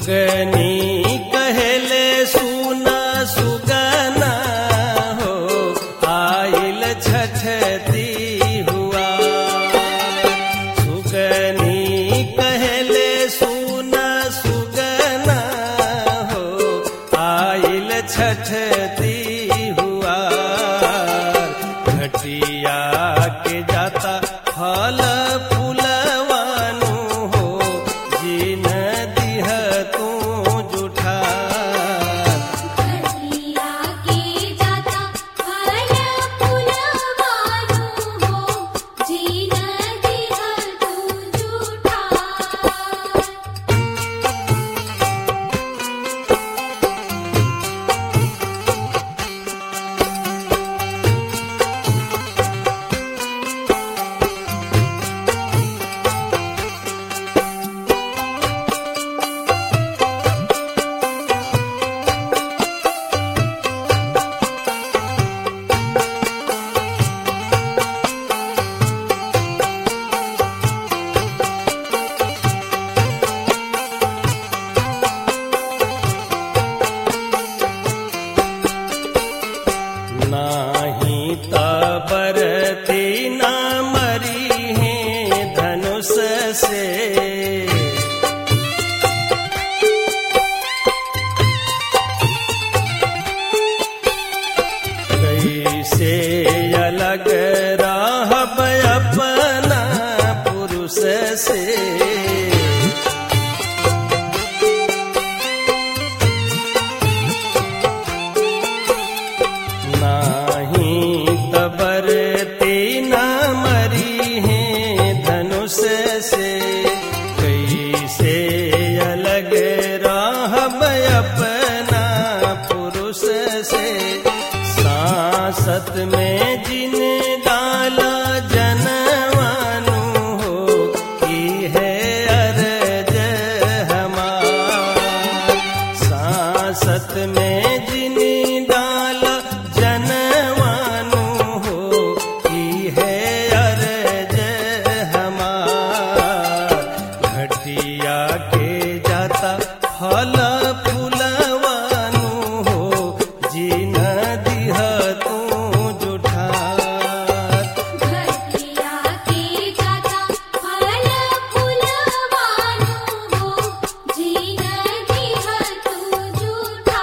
सुगनी कहले सुना सुगना हो आइल छठती हुआ सुगनी कहले सुना सुगना हो आइल छठती हुआ घटिया के जाता फल फूलवानु हो जिन दिह तू जुठा घटिया के जाता फल फूलवानु हो जीन दिह तू झूठा नाही तबरती न मरी है धनुष से कैसे अलग राहब अपना पुरुष से नाही तबर तीना मरी है धनुष से कैसे अलग राहब अपना पुरुष से सांसत में जिन डाला जनवानु हो की है अरज हमार सांसत में जिन डाल जनवानु हो की है अरज हमार घटिया के जाता फल फूलवानु हो जिन दिह तू जुठा घटिया के जाता फल फूलवानु हो जीन दिह तू झूठा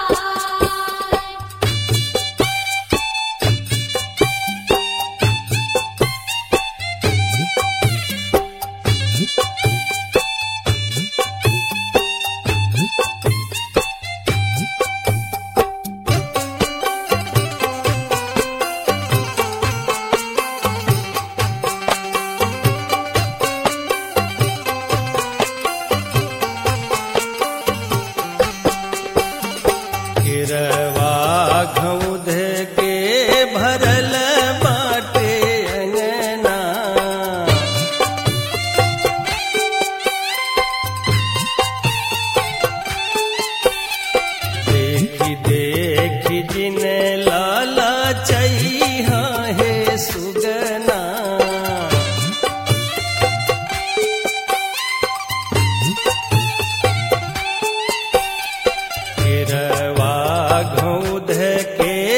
गिरवा घउध के भरल बाटे अंगना देखी देखी जिन लाला चैहा हे सुगना गिरवा घउध के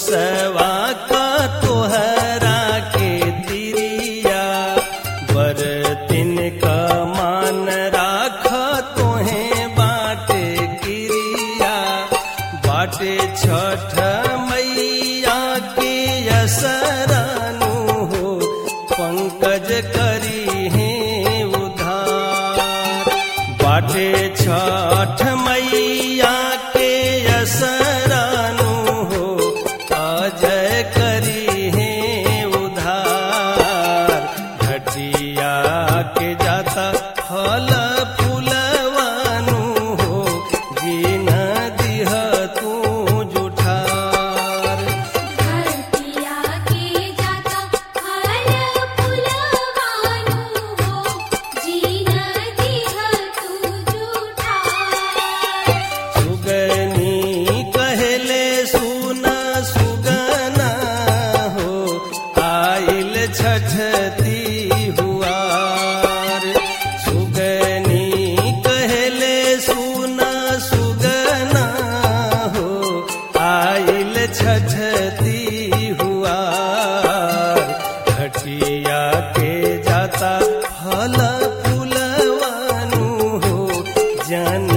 कुसवा का तोहरा के तिरिया बरतिन का मान राख तोहे बाटे क्रिया बाटे छठ मैया के असरानु हो पंकज करी है उधार बाटे छठ मैया के असरानु हो अजय करी है उधार घटिया के जाता फल फूलवानु हो जीन दिह तू जुठार धरतिया के जाता फल फुलवानु हो जीन दिह तू जूठा सुगनी कहले सुना सुगना हो आइल छठती हुआर सुगनी कहले सुना सुगना हो आइल छठती हुआर घटिया के जाता फल फूलवानु हो जन